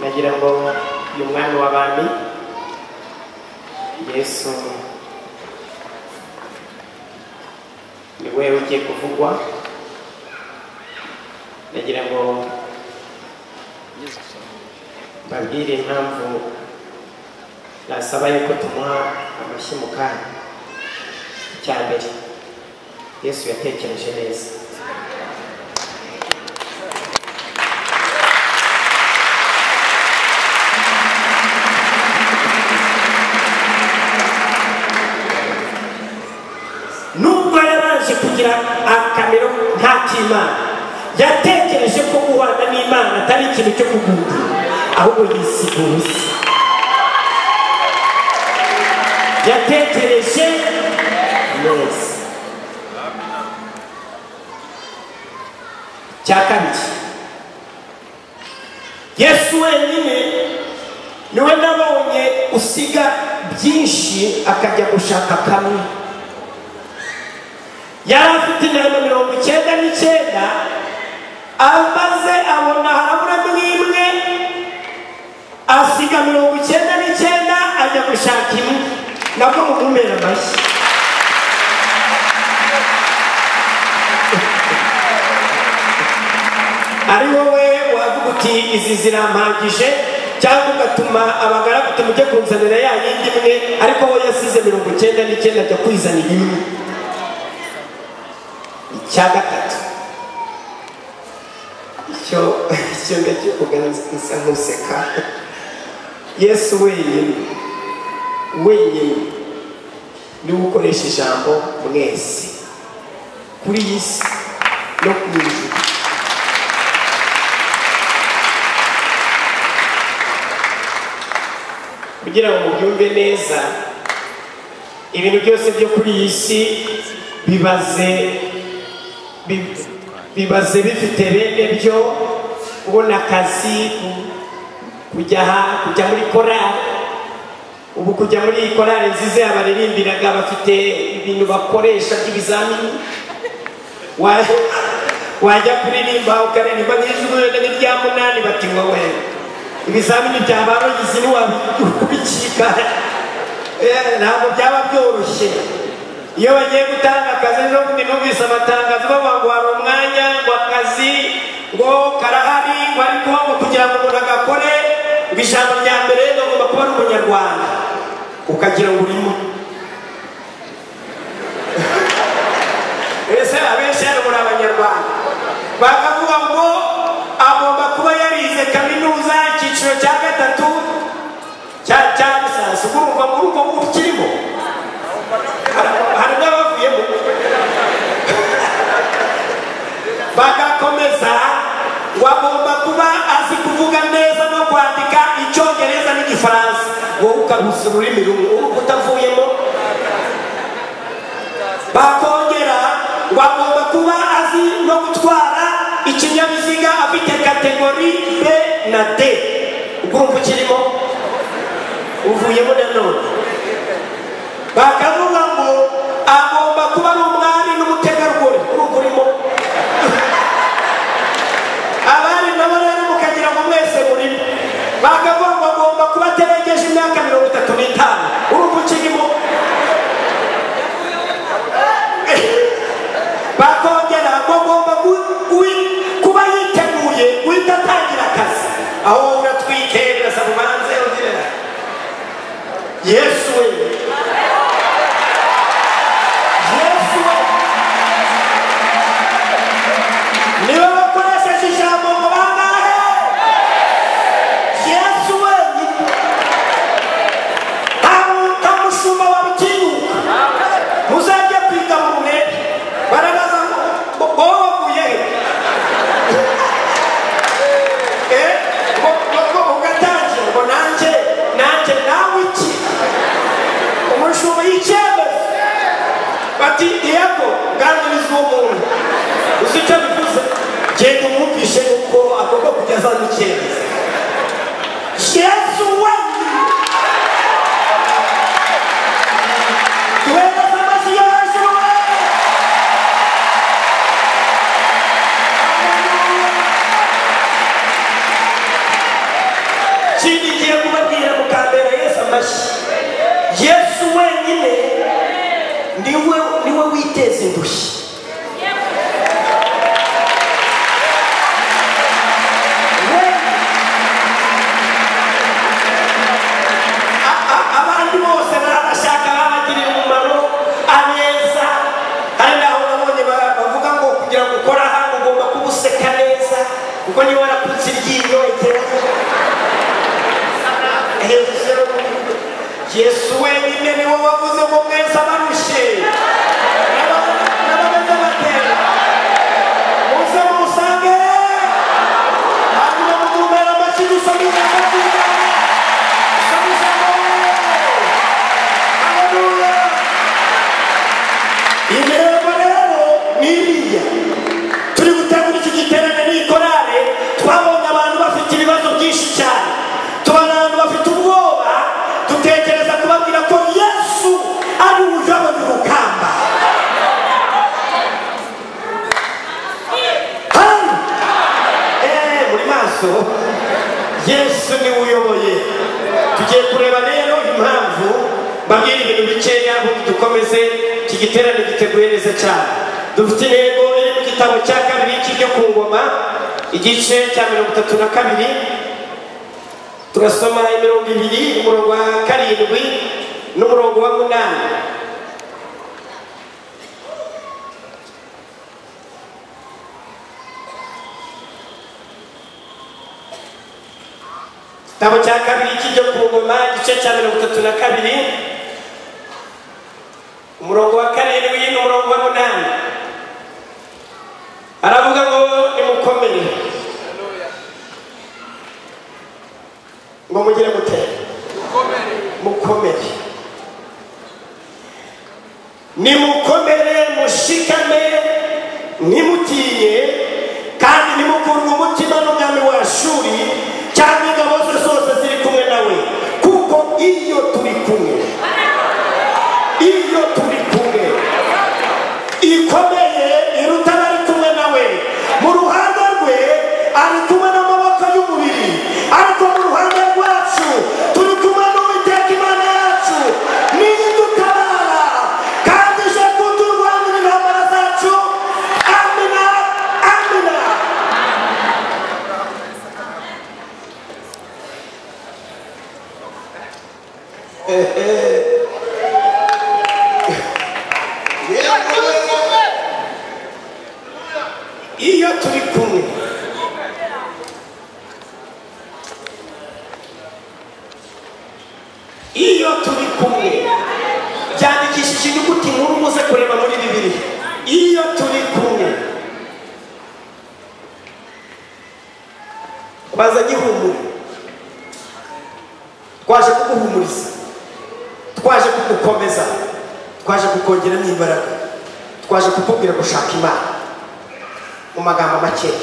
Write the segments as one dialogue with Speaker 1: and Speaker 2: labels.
Speaker 1: nagira ngo ni umwami w'abami yesu ni we ugiye kuvugwa nagira ngo mbabwire impamvu nasaba yuko tumuha amashyi mu kanya icya mbere yesu yatekereje neza nubwo yabanje kugira akamero nk'ak'imana yatekereje ko guhana n'imana atari ikintu cyo kugundira ahubwo yisiga ubusa yatekereje neza cya kabiri yesu wenyine niwe nabonye usiga byinshi akajya gushaka kamwe yari afite intego mirongo icyenda n'icyenda amaze abona harabura imwe asiga mirongo icyenda n'icyenda ajya gushaka imwe nabwo mumumera amashyi ari wowe wavuga uti izi zirampagije cyangwa ugatuma abagaragu tumujye kunzanira ya yindi imwe ariko we yasize mirongo icyenda n'icyenda ajya kwizanira imwe icya gatatu icyo icyo ngacyo uganza nkuseka yesu wenyine wenyine niwe ukoresha ijambo mwese kuri iyi si no ku ijuru kugira ngo mubyumve neza ibintu byose byo kuri iyi si bibaze bi- bibaze bifite bene byo kubona akazi ku- kujya aha- kujya muri korali ubu kujya muri iyi korali nziza yabaririmbiraga bafite ibintu bakoresha by'ibizamini Wa- wajya kuririmba ukaririmba nk'ijuru n'irya munani bati wowe ibizamini bya ba rogizi ntiwabikika ntabwo byaba byoroshye iyo bagiye gutanga akazi no kumwe numvise amatangazo bavuga ngo hari umwanya ngo akazi ngo karahari ngo ariko ngo kugira ngo umuntu agakore ngo ijambo rya mbere bagomba kuba ari umunyarwanda ukagira ngo urimo ese abenshi hano muri abanyarwanda bakavuga ngo agomba kuba yarize kaminuza icyiciro cya gatatu cya cya lisansi ubwo urumva muri ubwo ngubu kirimo Hari- hari n'abavuyemo bagakomeza ngo agomba kuba azi kuvuga neza no kwandika icyongereza n'igifaransa wowe ukarusa ururimi rumwe urumva utavuyemo bakongera ngo agomba kuba azi no gutwara ikinyabiziga afite kategori b na d ubwo urumva ukirimo uvuyemo nanone bakavuga ngo agomba kuba ari umwari n'umutegarugori urumva urimo abari nabo rero mukagira ngo mwese murimo bakavuga ngo agomba kuba atarengeje imyaka mirongo itatu n'itanu urumva ukirimo bakongera ngo agomba gu- gu- kuba yiteguye guhita atangira akazi aho wowe uratwite birasaba ubanze ugira yesu we
Speaker 2: amashyi yesu wenyine niwe niwe witeza indushyi We-
Speaker 1: A- a- abandi bose barabashaka babagirira umumaro abeza hari n'aho nabonye ba- bavuga ngo kugira ngo ukore aha ugomba kuba useka neza kuko niba warakutse iryinyo igera yesu wenyine niwe wavuze ngo mwese abarushe n'aba- n'abameze batera muze musange hanyuma mugumbera amashyi dusabira akabyigana intego rero ni iriya turi gutegura iki giterane n'iyi korale twabonye abantu bafite ibibazo byinshi cyane tubona abantu bafite ubwoba dutekereza kubabwira ko yesu ari uwujobora urugamba Hano! Eh, muri maso yesu niwe uyoboye tugiye kureba rero impamvu mbabwira ibintu bikeya ahubwo dukomeze iki giterane giteguye neza cyane dufite intego iri mu gitabo cya kabiri cy'ibyo ku ngoma igice cya mirongo itatu na kabiri tugasoma imirongo ibiri umurongo wa karindwi n'umurongo wa munani igitabo cya kabiri cy'ibyo ku ngoma igice cya mirongo itatu na kabiri umurongo wa karindwi n'umurongo wa munani aravuga ngo nimukomere ngo mugire mutera mukomere nimukomere mushikame ntimutinye kandi ntimukurwe umutima n'umwami wa shuri cyangwa ingabo ze zose ziri kumwe nawe kuko iyo turi kumwe iyo turi kumwe ikomeye iruta ari kumwe nawe mu ruhande rwe ari kumwe n'amaboko y'umubiri ariko mu ruhande rwacu turi kumwe n'uwiteka imana yacu nidutabara kandi ije kuturwanira intambara zacu amina amina iyo turi kumwe iyo turi kumwe byandikishije inyuguti nkuru muze kureba muri bibiri iyo turi kumwe baza gihumure twaje kuguhumuriza twaje kugukomeza twaje kukongeramo imbaraga twaje kukubwira gushaka imana mu magambo makeya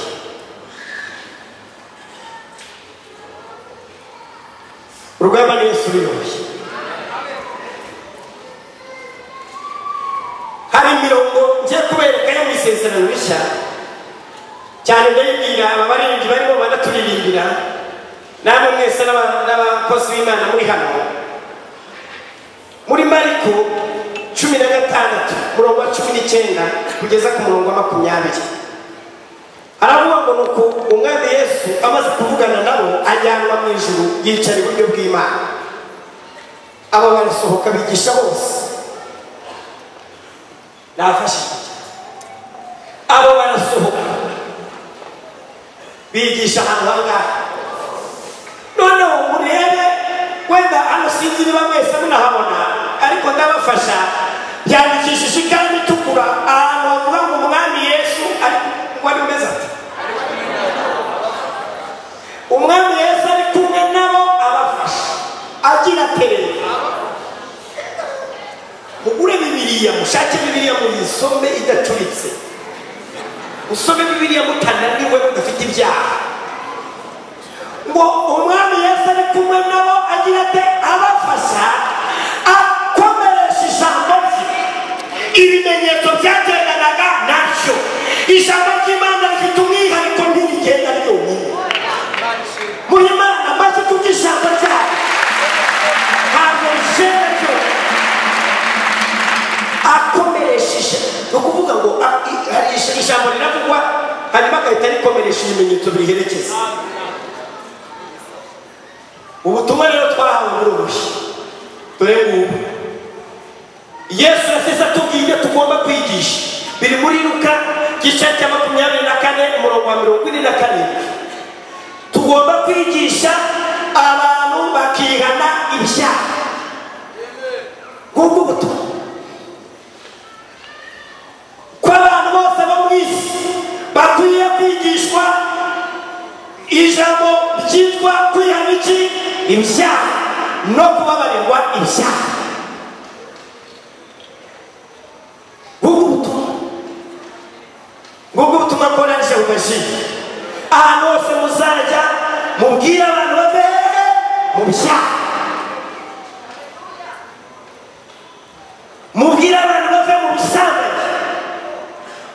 Speaker 1: urugamba ni yesu uruyoboye hari imirongo ngiye kubereka yo mu isezerano rishya cyane ndayibwira aba baririmbyi barimo banaturirimbira namwe mwese n'aba- n'abakozi b'imana muri hano muri mariko cumi na gatandatu umurongo wa cumi n'icyenda kugeza ku murongo wa makumyabiri aravuga ngo nuko umwami yesu amaze kuvugana nabo ajyanwa mu ijuru yicara iburyo bw'imana abo barasohoka bigisha bose nafashije abo barasohoka bigisha ahantu hangaha noneho murebe wenda hano sinzi niba mwese munahabona ariko ndabafasha yandikishije ikaramu itukura ahantu havuga ngo umwami yesu ariko wari umeze ati umwami yesu ari kumwe nabo abafasha agira atereye mugure bibiriya mushake bibiriya muyisome idacuritse musome bibiriya mutananiwe mudafite ibyaha ngo umwami yesu ari kumwe nabo agira ate abafasha akomeresha ijambo rye ibimenyetso byagendanaga nabyo ijambo ry'imana rifite umwihariko ntirigenda ryonyine muri imana maze kurya ijambo ryayo nta agahita arikomeresha ibimenyetso biherekeza ubutumwa rero twahawe muri ubushye dore ngubu yesu yasize atubwiye ibyo tugomba kwigisha biri muri luka gice cya makumyabiri na kane umurongo wa mirongo ine na karindwi tugomba kwigisha abantu bakihana ibyaha ngubu butumwa ko abantu bose bo mu isi bakwiye kwigishwa ijambo ryitwa kwihana iki ibyaha no kubabarirwa ibyaha ngubu butumwa ngubu butumwa mboranije mu mashini ahantu hose muzajya mubwire abantu bave mu byaha mubwire abantu bave mu busambanyi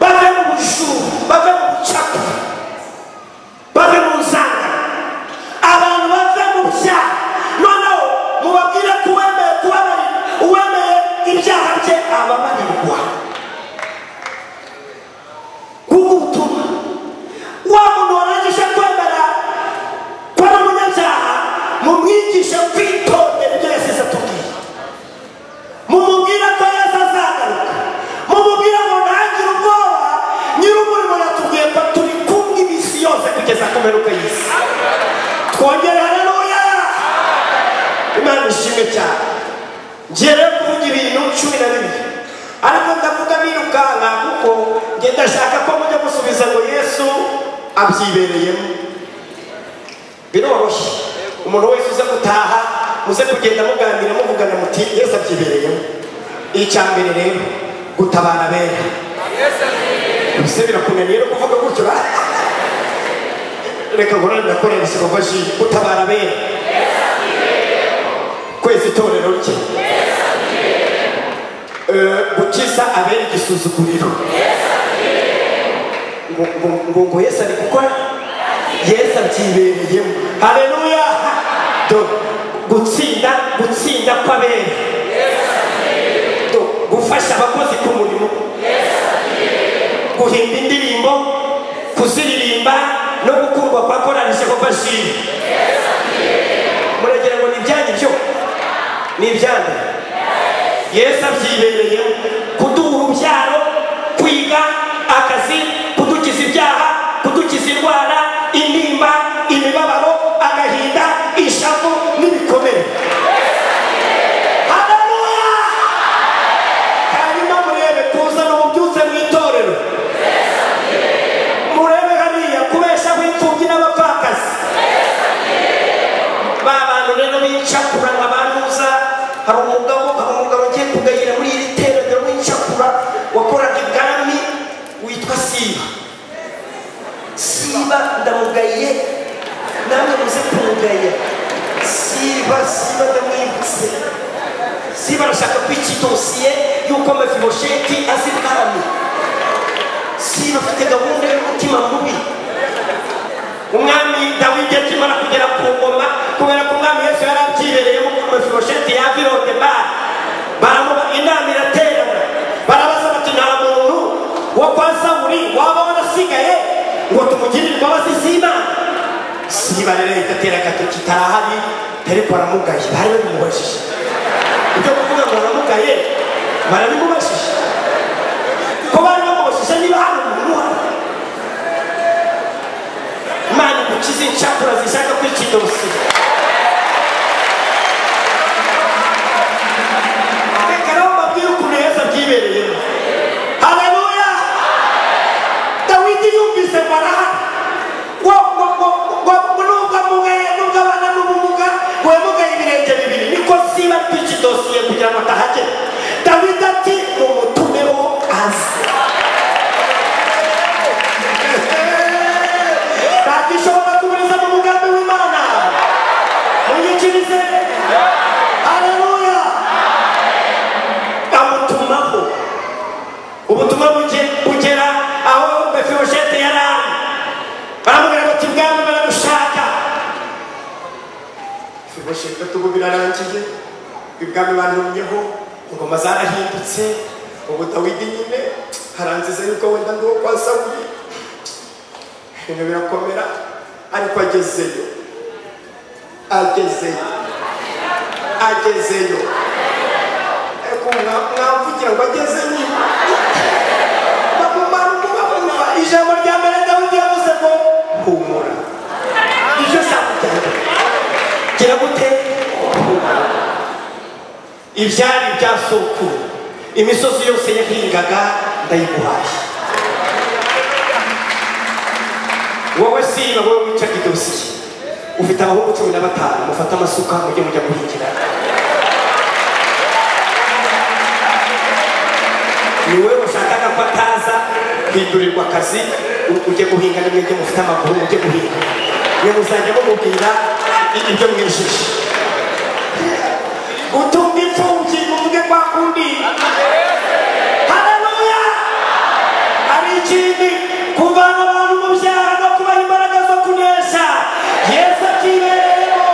Speaker 1: bave mu bujura bave mu bucakura bave mu nzangano abantu bave mu byaha noneho mubabwire ko uwemeye kubabarira uwemeye ibyaha bye ababarirwa ngubu ubutumwa wa muntu warangije kwemera ko ari umunyabyaha mumwigishe kwitondera ibyo yasize atubwiye mumubwire ko yesu azagaruka mumubwire ngo ntagire ubwoba nyir'umurimo yatubwiye ko turi kumwe iminsi yose kugeza ku mperuka y'isi twongere haleluya imana ishimwe cyane ngiye rero kuvuga ibintu cumi na bibiri ariko ndavuga birukanka kuko njye ndashaka ko mujya musubiza ngo yesu abyibereyemo biroroshye umuntu wese uze gutaha muze kugenda muganira muvugana muti yesu abyibereyemo icya mbere rero gutabara abera mbese birakunaniye no kuvuga gutyo ba reka ngorane ndakorera ikibazo gutabara abera kwezi itorero rye Eh, gukiza abera igisuzuguriro ngo ngo- ngo- ngo yesu ari gukora yesu abyibereyemo haleluya Do- gutsinda gutsinda kw'abera Do- gufasha abakozi ku murimo guhimba indirimbo kuziririmba no gukundwa kwa korali jehova shiri muragira ngo ni ibyanyu byo ni ibyanyu yesu abyibereye kuduha urubyaro kwiga akazi kudukiza ibyaha kudukiza indwara intimba imibabaro agahinda ishavu n'ibikomere Haleluya! hanyuma murebe kuzana ububyutse mu itorero murebe hariya kubeshaho imfubyi n'abapfakazi ba bantu rero b'incakura nka ba ntuza hari umugabo hari umugabo ugiye kugayira muri iri terero w'incakura wakoraga ibwami witwa siba siba ndamugaye namwe muze kumugaya siba siba ndamwibutse siba arashaka kwica idosiye y'uko mefibosheti azi ibwami siba afite gahunda y'umutima mubi umwami dawidi akimara kugera ku ngoma kubera ko umwami yesu yari abyibereyemo ku mefibosheti yavirode bari baramuba inama iraterana barabaza bati nta muntu wo kwa sawuli waba warasigaye ngo tumugirire imbabazi z'imana siba rero ahita atera agatoki tarahari ariko aramugaye bari babimubajije ibyo kuvuga ngo aramugaye barabimubajije ko bari bamubajije niba hari umuntu uhari imana igukize incakura zishaka kwica indosi reka nawe mbabwire ukuntu yesu abyibereyemo haleluya dawidi yumvise baraha nubwo amugaye nubwo abana n'ubumuga wemugaye ibirenge bibiri niko siba twica idosiye kugira ngo atahagera dawidi ati mumutumeho aze ntakishobora kuburiza mu mugambi w'imana muyikirize haleluya amutumaho ubutumwa buge- bugera aho mefiboshete yari ari baramubwira bati bwami baramushaka mefiboshete tubu birarangiye ibwami bantumyeho ingoma zarahindutse ubu dawidi nyine haranziza yuko wenda ndi uwo kwa sawuli ibintu birakomera ariko agezeyo agezeyo agezeyo ariko mwamvugira ngo agezeyo bamumara umubavuga ijambo rya mbere dawidi yavuze ngo humura ibyo sakujyana gira gute humura ibyari bya sokuru imisozi yose yahingaga ndayiguhaye wowe simba wowe wicaga idosiye ufite abahungu cumi na batanu mufate amasuka mujye mujya guhingira ni wowe washakaga ko ataza hindurirwa akazi ujye guhinga ni mwebwe mufite amaguru mujye guhinga mwe muzajya mumubwira ibyo mwijije utumva imfubyi muvuge kwa kundi haleluya hari ikindi kuvana abantu mu byaha no kubaha imbaraga zo kunesha yesu akibereyemo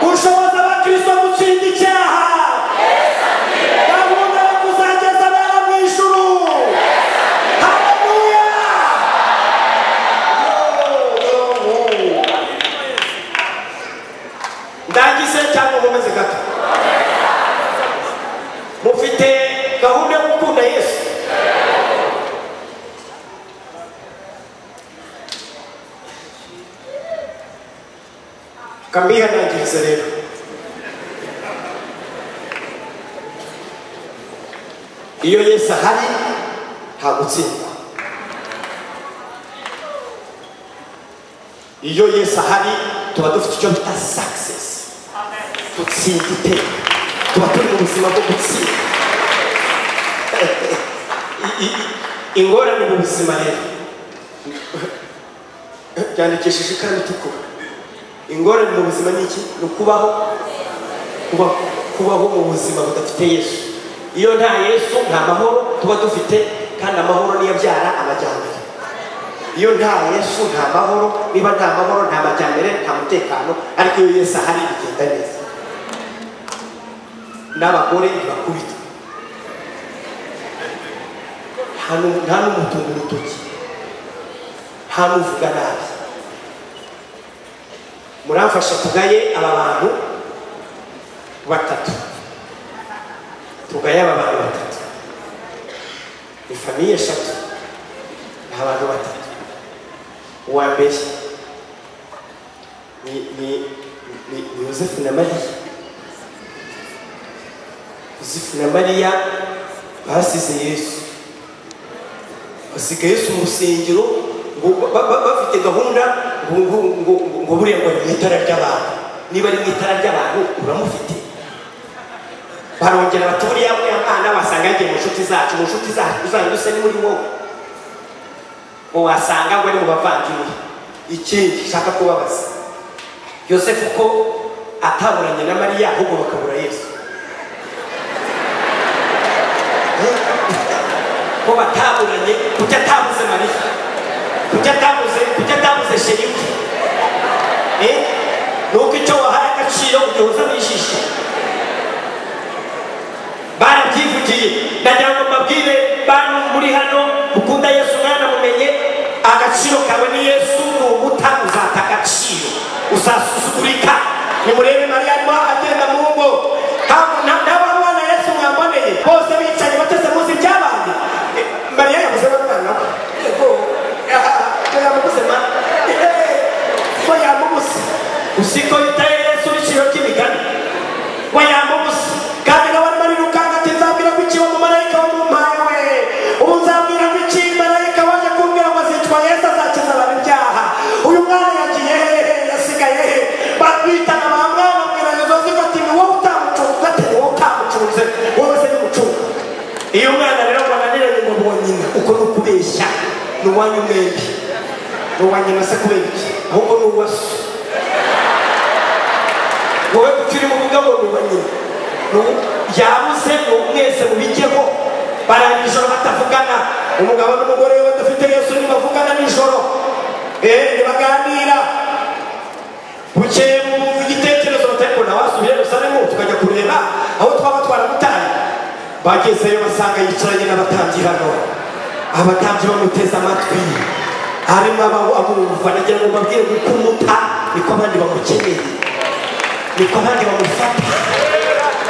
Speaker 1: gushoboza abakristo gutsinda icyaha gahunda yo kuzageza abana mu ijuru haleluya ndagize cyangwa nkomeze gato mufite gahunda yo gukunda yesu kambihanangiriza rero iyo yesu ahari nta gutsindwa iyo yesu ahari tuba dufite icyo bita sakisesi dutsinda iteka tuba turi mu buzima bwo gutsinda I- i- ingorane mu buzima rero byandikishije ikaramu itukura ingorane mu buzima ni iki ni ukubaho kuba- kubaho mu buzima budafite yesu iyo nta yesu nta mahoro tuba dufite kandi amahoro niyo abyara amajyambere iyo nta yesu nta mahoro niba nta mahoro nta majyambere nta mutekano ariko iyo yesu ahari bigenda neza n'abagore ntibakubitwe nta nu- nta n'umutunga urutoki nta n'uvuga nabi muramfasha tugaye aba bantu batatu tugaye aba bantu batatu ni famiye eshatu ni abantu batatu uwa mbere ni ni ni ni yosefu na mariya yosefu na mariya basize yesu basiga yesu mu rusengero ngo ba- ba- bafite gahunda ngo- ngo- ngo- ngo buriya ngo ni mu itara ry'abantu niba ari mu itara ry'abantu uramufite barongera bati buriya buriya mwana wasanga yagiye mu nshuti zacu mu nshuti zacu uzajya usa ni muri wowe ngo wasanga ngo ari mu bavandimwe ikindi nshaka kubabaza yosefu ko ataburanye na mariya ahubwo bakabura yesu ko bataburanye kuki atabuze mariya kuki atabuze kuki atabuze sherifu eh nuko icyo wahaye agaciro ugihoza n'ijisho barabyivugiye ndagira ngo mbabwire bantu muri hano mukunda yesu mwanamumenye agaciro kawe ni yesu nuguta uzata agaciro uzasuzugurika nimurebe mariya arimo agenda mu ngo ntabwo- nta- nta mwana yesu mwaboneye bose bicaye bateze munsi byabaye mariya yabuze n'umwana we yego yamubuze ma ko yamubuze usiko yitaye yesu n'iciro cy'imigani we yamubuze kandi nawe arimo arirukanka ati nzabwira ko iki uwo mumarayika wamumpaye we ubu nzabwira ko iki marayika waje kumbwira ngo azitwa yesu azakiza abantu ibyaha uyu mwana yagiye hehe yasigaye he batwitana ba mwana bwira yozozi ko ati ni wowe utamucunze ati ni wowe utamucunze wowe se nimucunga iyo umwana rero ngo ananiranye mu bonyine uko ni ukubeshya ni uwanyu mwembi ni uwa nyina se kubera iki ahubwo ni uwa so wowe kuki urimo uvuga ngo ni uwa nyina Ni uwo- yabuze ni uwo mwese mubijyeho barara nijoro batavugana umugabo n'umugore we badafite yesu ntibavugana nijoro eh ntibaganira bukeye mu gitekerezo batari kubona wasubiye yerusalemu tukajya kureba aho twaba twaramutaye bagezeyo basanga yicaranye n'abatambyi hano abatambyi bamuteze amatwi harimo abamwumva nagira ngo mbabwire kuko umuta niko abandi bamukeneye niko abandi bamufata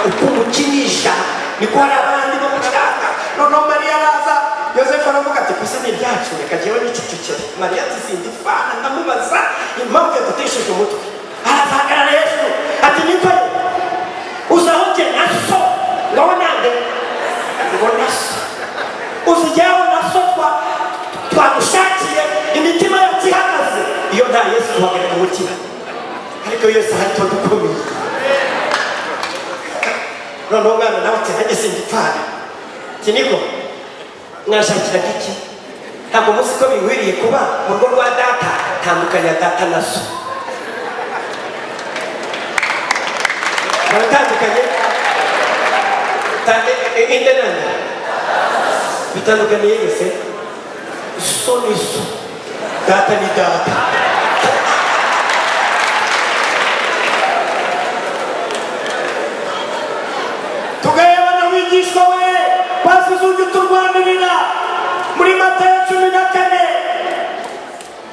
Speaker 1: uko umukinisha niko hari abandi bamushaka noneho mariya araza yosefu aravuga ati gusa ni ryacu reka jyewe nicecekere mariya ati sindi fana ndamubaza impamvu yagutesheje umutwe arazahagarara hejuru ati nitore uzahoge na so ngaho nange ubona so uzijyaho na so twa twagushakiye imitima yacu ihagaze iyo nta yesu duhagarika umutima ariko yose hari tuba dukomeye noneho umwana nawe ati nanjye singipfana kiniko mwashakira iki ntabwo muzi ko binkwiriye kuba mu rugo rwa data tandukanya data na so baratandukanye inde nande bitandukaniye yose so ni so data ni data tugayabana wigishwa we basize ujya uturwanirira muri matayo cumi na kane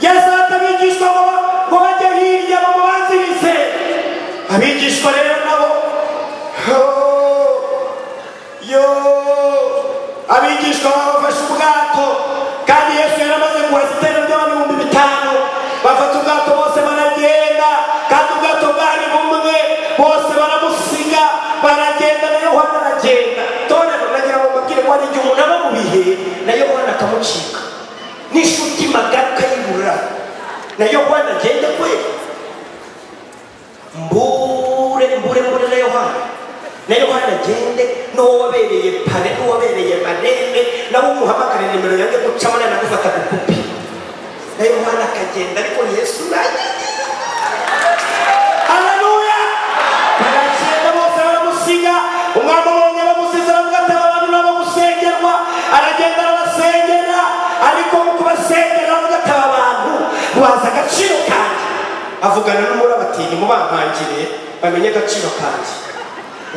Speaker 1: yesu ahata abigishwa ngo ba- ngo bajye hirya bamubanzirize abigishwa rero nabo oh, yo abigishwa baba bafashe ubwato kandi yesu yari amaze guhaza iterambere ry'abantu ibihumbi bitanu bafata ubwato bose baragenda kandi ubwato bwari bumwe bose baramusiga baragenda na yohana aragenda torero nagira ngo mbabwire ko hari igihe umuntu aba mu bihe na yohana akamucika n'inshuti magari ukayibura na yohana agenda kwera mbure mbure mbure na yohana na yohana agende n'uwo wabereye pare n'uwo wabereye marembe nawe umuhamagare nimero yange gucamo nawe nagufata bugupi na yohana akagenda ariko yesu nagiye haleluya baragenda bose baramusiga umwami abonye bamusize aravuga ati aba bantu nabo gusengerwa aragenda arabasengera ariko mu kubasengera aravuga ati aba bantu bazi agaciro kanjye avugana n'umuraba ati ntimubampangire bamenye agaciro kanjye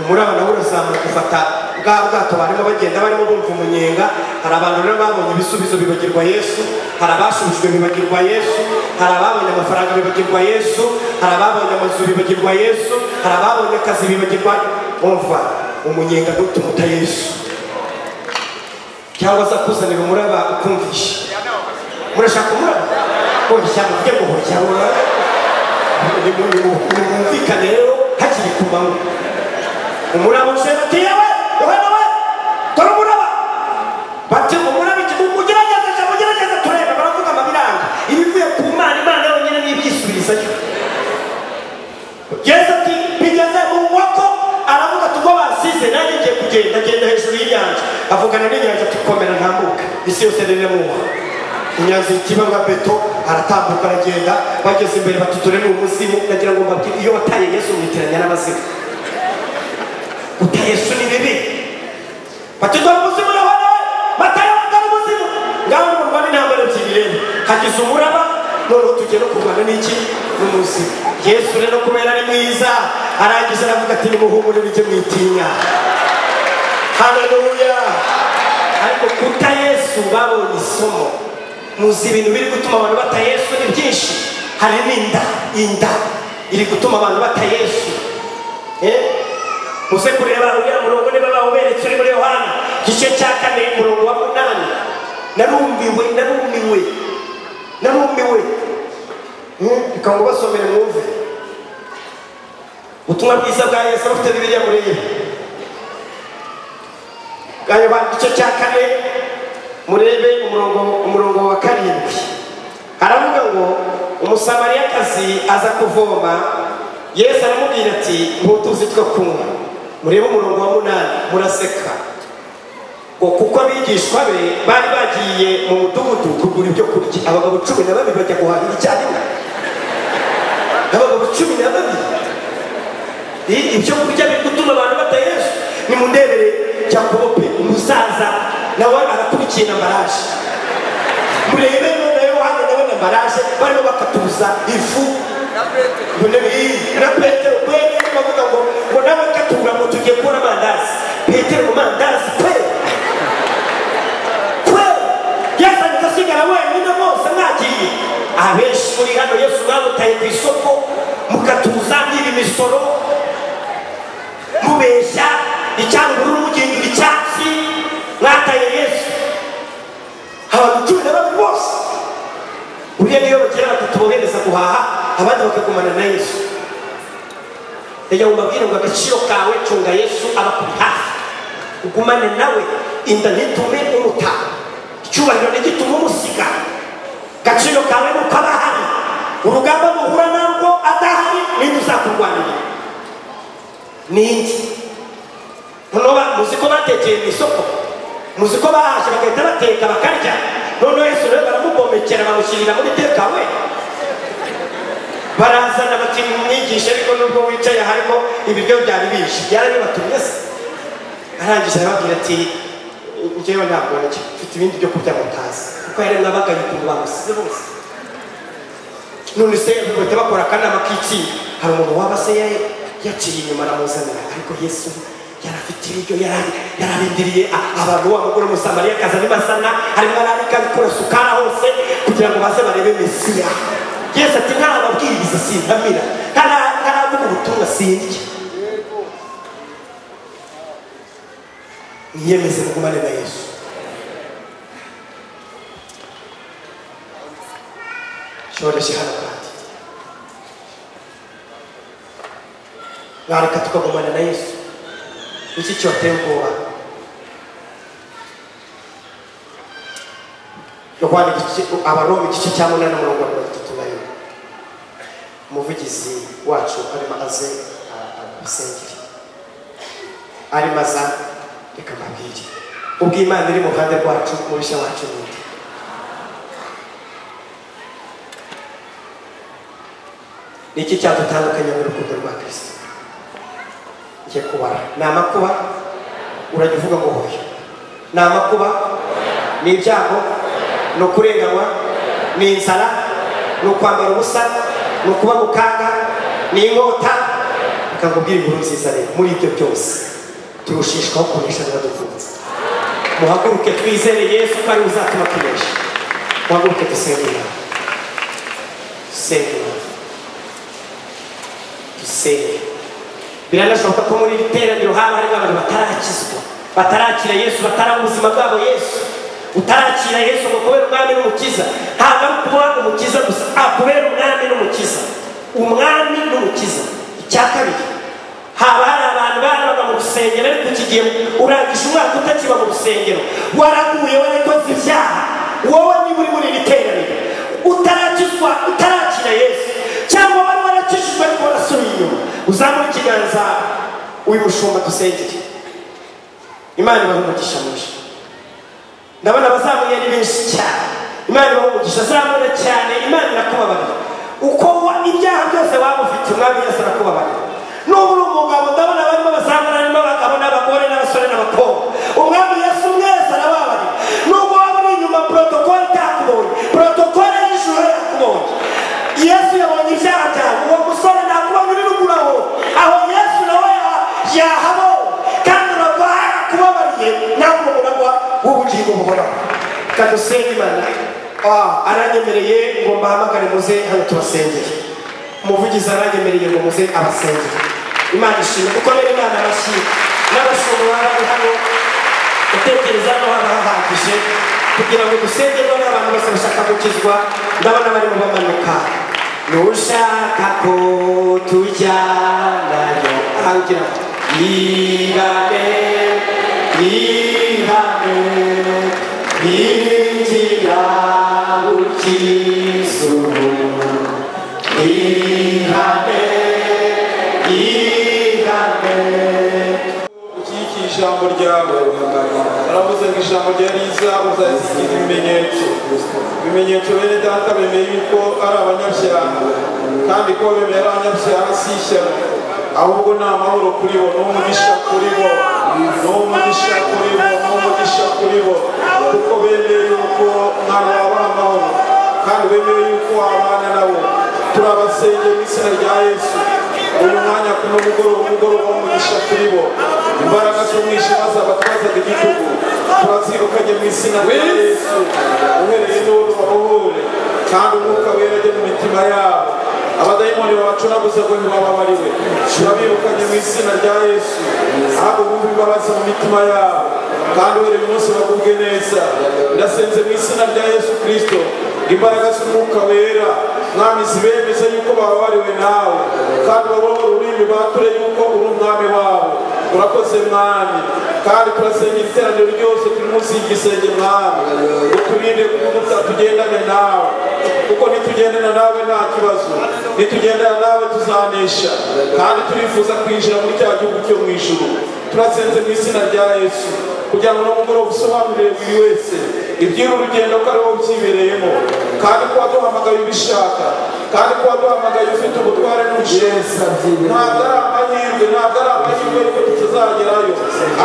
Speaker 1: umuraba nawe urazamuka ufata bwa bwato barimo bagenda barimo bumva umunyenga hari abantu rero babonye ibisubizo bibagirwa yesu hari abashubijwe bibagirwa yesu hari ababonye amafaranga bibagirwa yesu hari ababonye amazu bibagirwa yesu hari ababonye akazi bibagirwa umva umunyenga ntutumuta yesu cyangwa se akuzanira umuraba ukumvisha murashaka umuraba wabishyira mu byo guhoza nimwumvikane rero hakiri ku manywa umuraba ushenga ati yewe yohana we dore umuraba bati umuraba iki mugerageze cyangwa mugerageze turebe baravuga amabiranga ibivuye ku mana imana yonyine n'ibyisubiriza yo yesu ati bigeze mu nkoko aravuga ati ubwo basize nanjye ngiye kugenda agenda hejuru y'inyanja avugana n'inyanja ati komera ntambuka isi yose rero mu inyanja ikiba nka beto aratambuka aragenda bageze imbere batutore ni umuzimu nagira ngo mbabwire iyo wataye yesu mwitiranya n'abazimu guta yesu ni bibi batutore umuzimu urabona we bataye batari umuzimu ngaho ni urwana intambara ebyiri rero hagize umuraba noneho tugera kurwana n'iki n'umuzimu yesu rero kubera ari mwiza arangije aravuga ati nimuhumure bijye mwitinya haleluya ariko kuta yesu babonye isomo muzi ibintu biri gutuma abantu bata yesu ni byinshi hari n'inda inda iri gutuma abantu bata yesu Eh? muze kureba uriya murongo niba bawuberetse uri muri yohana igice cya kane umurongo wa munani narumiwe narumiwe narumiwe Eh, reka ngo basomere mwumve ubutumwa bwiza bwa yesu abafite bibiliya murebe bwa yohana igice cya kane murebe umurongo umurongo wa karindwi aravuga ngo umusamariyakazi aza kuvoma yesu aramubwira ati ntutuzi two kunywa murebe umurongo wa munani muraseka ngo kuko abigishwa be bari bagiye mu mudugudu kugura ibyo kurya abagabo cumi na babiri bajya guhahira icyarimwe abagabo cumi na babiri I- ibyo kurya biri gutuma abantu batayesu nimundebere cyakobo pe umusaza nawe arakurikiye na baraje murebe none yohana nawe na baraje barimo bakatuza ifu na petero kwene bavuga ngo ngo nawe katura ngo tugiye kubona amandazi petero ngo mandazi pe kwe yazanye agasigara wenyine bose mwagiye mwamuhaye ku isoko mugatuza mw'ibi misoro mubeshya icyamubururu mugihindura icyatsi mwataye yesu abantu cumi na babiri bose buriya niyo bagira batatu bohereza guhaha abandi bakagumana na yesu reka mubabwire ngo agaciro kawe cunga yesu abakuri hafi ugumane nawe inda ntitume umuta icyubahiro ntigitume umusiga gaciro kawe nuko aba ahari urugamba muhura narwo adahari ninde uzakurwanira ninde noneho ba- muzi ko batekeye mu isoko muzi ko bahashye bagahita bateka bakarya noneho yesu rero baramugomekera bamushyirira muri teka we barazana bati mwigishe ariko nubwo wicaye harimo ibiryo byari bije byarabibatumye se arangije arababwira ati njyewe ntabwo nacyo mfite ibindi byo kurya mutazi kuko yari nabagaye ukuntu bamusize bose none se bahita bakora akanama k'itsinda hari umuntu waba se yari yaciye inyuma aramuzanira ariko yesu yari afite ibiryo yari yari arindiriye a- abantu wa mugore w'umusamariya akaza n'ibasana arimo ararika bikora sukara hose kugira ngo baze barebe mesiya yesu ati ntarababwiriza sintamira ntara- ntaravuga ubutumwa sindya mwiyemeze mugumane na yesu shoreshe hano kandi mwareka tukagumana na yesu iki cyoteye ubwoba yohana igice- abaroma igice cya munani umurongo wa mirongo itatu na rimwe umuvugizi wacu arimo aze abisengeri arimo aza reka mbabwire ubw'imana iri mu ruhande rwacu mubishya wacu n'undi ni iki cyadutandukanya n'urukundo rwa kirisito ngiye kubara ni amakuba urajya uvuga ngo hoya ni amakuba ni ibyago ni ukurenganywa ni inzara ni ukwambara ubusa ni ukuba mu kaga ni inkota reka nkubwire inkuru nziza rero muri ibyo byose turushishwaho kunesha biradupfunze muhaguruke twizere yesu ko ari we uzatuma tunesha muhaguruke dusenge imana dusenge imana dusenge biranashoboka ko muri iri teraniro haba harimo abantu batarakizwa batarakira yesu batarabona ubuzima bwabo yesu utarakira yesu ngo kubera umwami n'umukiza ntabwo ari kuba umukiza gusa ah, kubera umwami n'umukiza umwami n'umukiza icya kabiri haba hari abantu barabaga mu rusengero ariko iki gihe urangije umwaka utakiba mu rusengero waraguye warakoze ibyaha wowe niba uri muri iri teraniro utarakizwa utarakira yesu cyangwa wari warakijijwe ariko warasubiye inyuma uzamure ikiganza uyu mushumba dusengere imana ibahe umugisha mwinshi ndabona abazamuye ari benshi cyane imana ibahe umugisha zamura cyane imana irakubabarira uko wa- ibyaha byose waba ufite umwami yesu arakubabarira n'ubu uri umugabo ndabona barimo abazamura harimo abagabo n'abagore n'abasore n'abakobwa umwami yesu mwese arababarira n'ubwo waba uri inyuma porotokole itakubonye porotokole y'ijoro yakubonye yesu yabonye ibyaha byawe uwo musore ntakubonye uri ruguru aho aho yesu nawe ya- yahabonye kandi urarwara kubabariye ntabwo umuragwa w'ubugingo buhoraho kandi usenge imana Ah, aranyemereye ngo mbahamagare muze hano tubasengere umuvugizi aranyemereye ngo muze abasengere imana ishimwe kuko rero imana abashyira n'abashumba bari hano gutekereza no haba hahagije kugira ngo dusengerwe n'abantu bose bashaka gukizwa ndabona barimo bamanuka nushaka ko tujyanayo ahangira ibane ibane injira ukizuba ihane ihane
Speaker 3: iki ni ijambo ryawe baravuze ngo ijambo rya riza uzasigira ibimenyetso ibimenyetso bene data bemeye yuko ari abanyabyaha kandi ko bemeye ari abanyabyaha si ishyano ahubwo ni amahoro kuri bo ni umugisha kuri bo ni umugisha kuri bo ni umugisha kuri bo kuko bemeye yuko ntabwo wabaha amahoro kandi bemeye yuko wabana nabo turabasengera mu izina rya yesu uyu mwanya ku mugoroba umugoroba w'umugisha kuri bo imbaraga z'umwijima zabatwazaga igitugu turazirukanye mu izina rya yesu uhereye n'uwo babohore kandi umwuka wera ajye mu mitima yabo abadayimoni babacunaguza ngo ntibababare we turabirukanye mu izina rya yesu ahubwo bumve imbabazi mu mitima yabo kandi buri munsi bagubwe neza ndasenze mu izina rya yesu kirisito imbaraga z'umwuka wera mwami zibemeze yuko bababariwe nawe kandi babona ururimi bature yuko uri umwami wabo urakoze mwami kandi turasenga iteraniro ryose turi munsi y'igisenge mwami uturinde kuko tutagendane nawe kuko nitugendana nawe nta kibazo nitugendana nawe tuzanesha kandi turifuza kwinjira muri cya gihugu cyo mu ijuru turasenze mu izina rya yesu kugira ngo n'umugoroba usobanurire buri wese iby'uru rugendo ko ariwo byibereyemo kandi ko waduhamagaye ubishaka kandi ko waduhamagaye ufite ubutware n'ubushobozi ntabwo ari amahirwe ntabwo ari amahirwe ariko tutazagerayo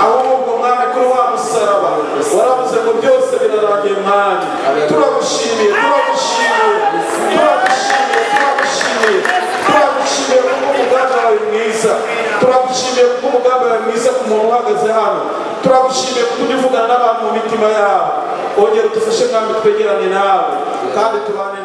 Speaker 3: ahubwo mwami kuri wa musaraba waravuze ngo byose birarangiye mwami turagushimiye turagushimiye turagushimiye turagushimiye turagushimiye kuko umugambi wawe mwiza turagushimiye kuko umugambi wawe mwiza ku muntu uhagaze hano turagushimiye kuko ujya uvugana n'abantu mu mitima yabo ongera udufashe mwami twegerane nawe kandi tubane